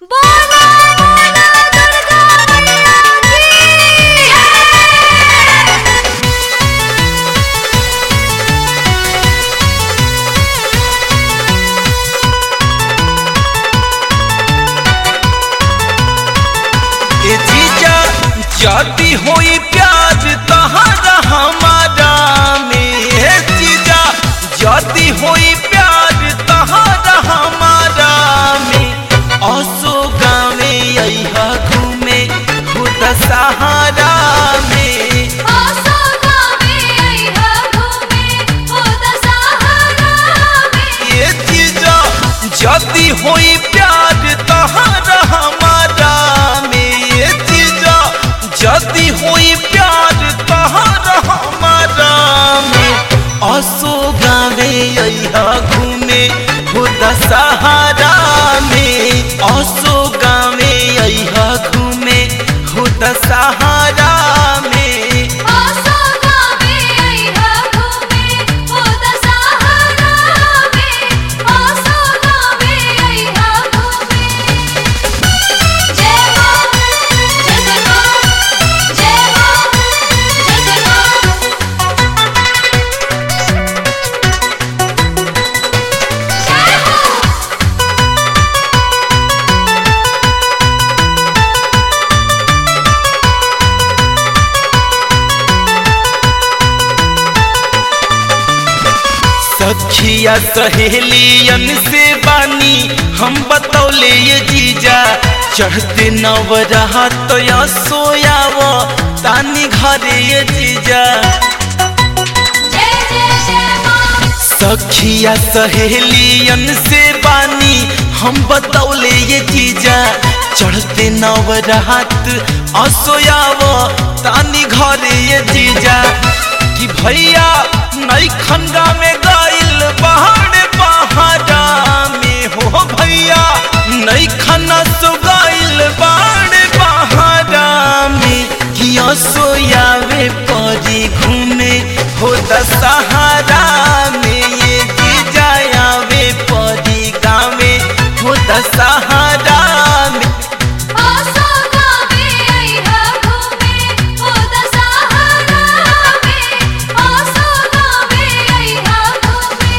बोलो बोलो दुर्गा मैया की ए जीजा जाती होई प्यार तहरा हमारा में ए जीजा जाती होई प्यार तहरा हमारा में असो गावे अइहा घूमे खुद सहारा में आसो गावे अइहा घूमे ओ दशहरा में ये जीजा जाती होई प्यार तहरा हमारा में ये जीजा जाती होई प्यार तहरा हमारा में असो गावे अइहा घूमे खुद सहारा में असो गावे अइहा घूमे खुद सहारा में आसो गावे अइहा घूमे ओ दशहरा में आसो गावे अइहा घूमे जय हो जय जय हो जय हो जय जय हो जय हो सखिया सहेलियन से बानी हम बतौले ये जीजा चढ़ते नवरहा तो या सोयाव तानी घरे ये जीजा जय जय जय मां सखिया सहेलियन से बानी हम बतौले ये जीजा चढ़ते नवरहात असोयाव तानी घरे ये जीजा कि भैया नई खंगा में गाइल पहाड़ पहाड़ा में हो भैया नई खना सो गाइल पहाड़ पहाड़ा में कि असोयावे परी घूमे हो दशहरा में ये जीजा आवे परी गावे हो दशहरा में आसो गावे अइहा घूमे ओ दशहरा में आसो गावे अइहा घूमे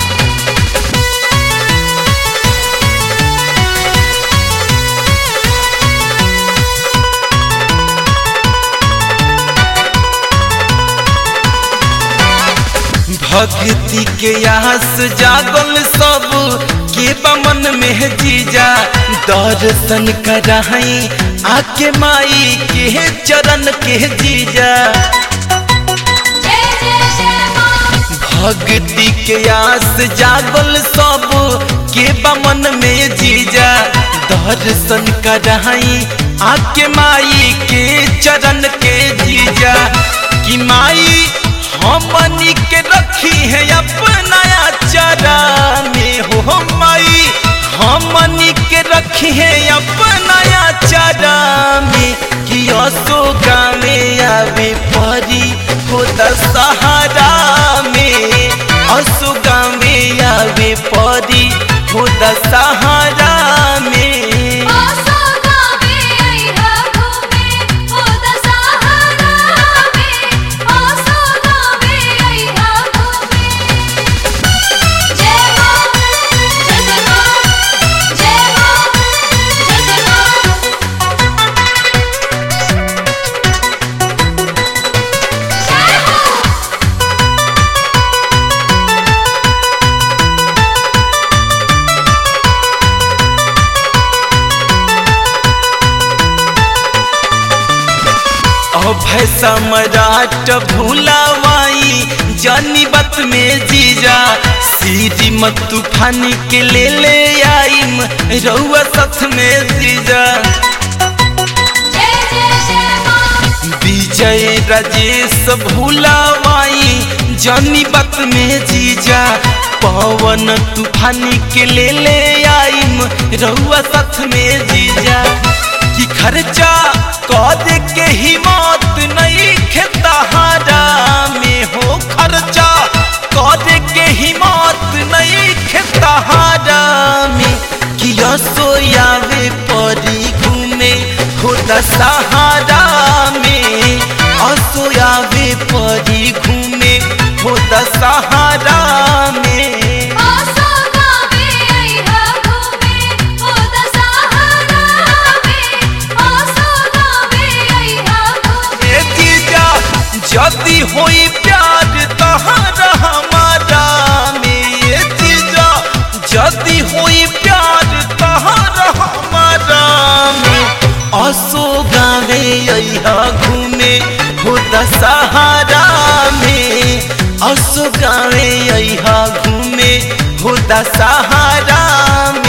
भक्ति के आस जागल सब के बमन में जीजा दर्शन कराई आके माई के चरण के जीजा जय जय जय मां भक्ति के आस जागल सब के बमन में जीजा दर्शन कराई आके माई के चरण के जीजा कि माई हमनी के रखी है अपना चरा में हो माई हमनी के रखी है अपना चरा में कि असो गावे आवे परी हो दशहरा में असो गावे आवे परी हो दशहरा में आसो गावे अइहा घूमे ओ दशहरा में आसो गावे अइहा घूमे जय हो जय जय हो जय हो जय जय हो जय हो अभय सम्राट भूलावाई जानी बत में जीजा सीरी मत तूफानी के ले ले आईम रउआ सथ में जीजा जय जय जय मां विजय राजेश भूलावाई जानी बत में जीजा पवन तूफानी के ले ले आईम रउआ सथ में जीजा कि खर्चा कद के हिम्मत नहीं खेतहारा में हो खर्चा कद के हिम्मत नहीं खेतहारा में कि सोयावे परी दशहरा में असोयावे परी घूमे हो दशहरा में आसो गावे आईहा घूमे हो दशहरा में आसो गावे आईहा घूमे ए जीजा जदी होई प्यार तहरा हमारा में ए जीजा जदी होई प्यार तहरा हमारा में असो गावे अइहा घूमे हो दशहरा में असो गावे अइहा घूमे हो दशहरा में